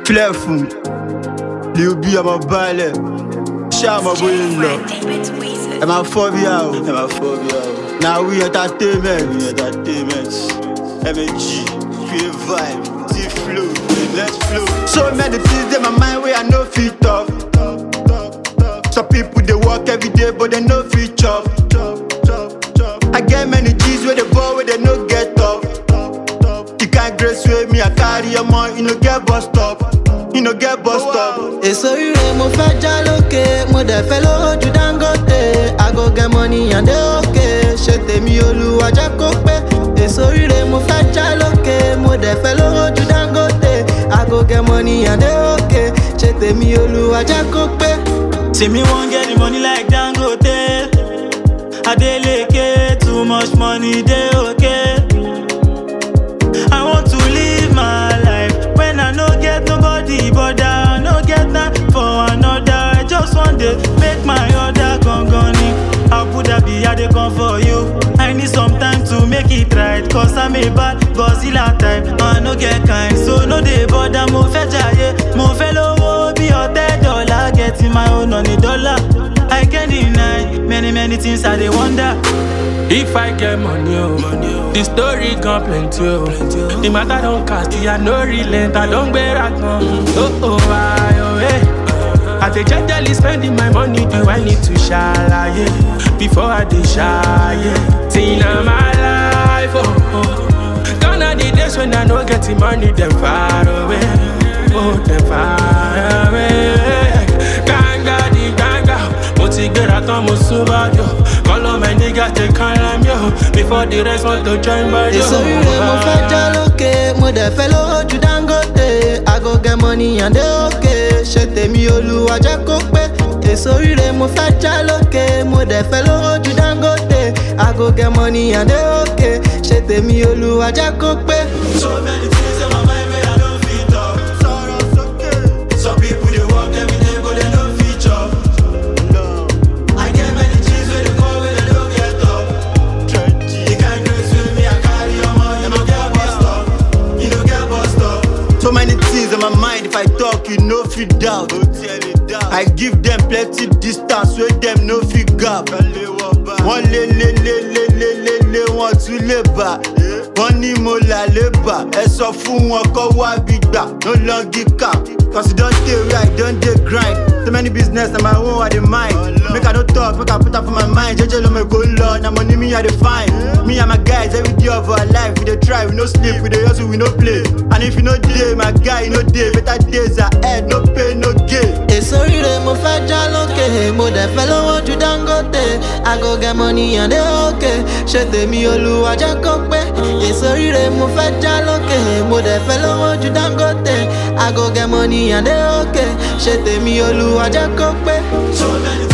filẹ̀ fún lè bí ọmọ balẹ̀ ṣáà mọ bóyá ń lọ ẹ máa fọ́ bí a o ẹ máa fọ́ bí a o na we entertainment we entertainment mg pure vibe t flow let's flow. so many things dey my mind wey i no fit talk some people dey work every day but dem no fit chop. I get many G's where they ball where they no get up. The kind grace wey me I carry your money, you no get bus stop. You no get bus stop. èso ire mo fẹ́ já lókè mo dẹ̀ fẹ́ lówó ju dangote i go get money and dey okay ṣe tèmi olúwa jẹ́ kó pé èso ire mo fẹ́ já lókè mo dẹ̀ fẹ́ lówó ju dangote i go get money and dey okay ṣe tèmi olúwa jẹ́ kó pé. See me wan get the money like Dangote. Adeleke, too much money, dey okay. I want to live my life when I no get nobody, but I no get time for another. I just want to make my order gongoni. Abu Dhabi, I dey come for you. I need some time to make it right, cause I'm a bad Godzilla type. I no get kind, so no dey bother. Mo fẹ́ jayé, mo fẹ́ lówó bí ọ̀tẹ́ dọ́là. Getting my own on a dollar. I can't deny many many things I dey wonder. If I get money, oh, the story gone plenty, oh. The matter don't cast, I no relent, I don't bear a gun. Oh, oh, I, oh, hey. I dey jejely spending my money, do I need to shy, yeah? Before I dey shy, yeah. See now my life, oh, oh. Gone are the days when I no get the money, them far away, oh, them far away. Ganga di ganga, mo ti gbéra tán mo sún bájò. Call my nigga take call yo, before the rest want to join bájò. èso ire mo fẹ́ já lókè mo dẹ̀ fẹ́ lówó ju dangote i go get money and dey okay ṣe tèmi olúwa jẹ́ kó pé èso ire mo fẹ́ já lókè mo dẹ̀ fẹ́ lówó ju dangote i go get money and dey okay ṣe tèmi olúwa jẹ́ kó pé. So many things in my mind where I don't fit talk. Sọ̀rọ̀ sókè. Some people they work every day but they no fit chop. I get many G's where they call where they don't get up. The kind grace with me I carry on my, you no get bus stop. You no get bus stop. So many things in my mind, if I talk, you no fit doubt. I give them plenty distance wey them no fit gap. Wọ́n lé lé lé lé lé lé lé wọ́n tún lè bà. Wọ́n ní mo là lè bà. Ẹ sọ fún wọn kọ́ wá bí gbà. No long give cap. Cause you don dey where I don dey grind. So many business na my own I dey mind. Make I no talk, make I put am for my mind. Jeje lo me go lọ, na money me I dey find. Me and my guys every day of our life we dey try, we no sleep, we dey hustle, we no play. And if you no dey, my guy, you no dey. Better days ahead, no pain, no gain. èso ire mo fẹ́ já lókè mo dẹ̀ fẹ́ lówó ju dangote i go get money and dey okay ṣe tèmi olúwa jẹ́ kó pé èso ire mo fẹ́ já lókè mo dẹ̀ fẹ́ lówó ju dangote i go get money and dey okay ṣe tèmi olúwa jẹ́ kó pé. So many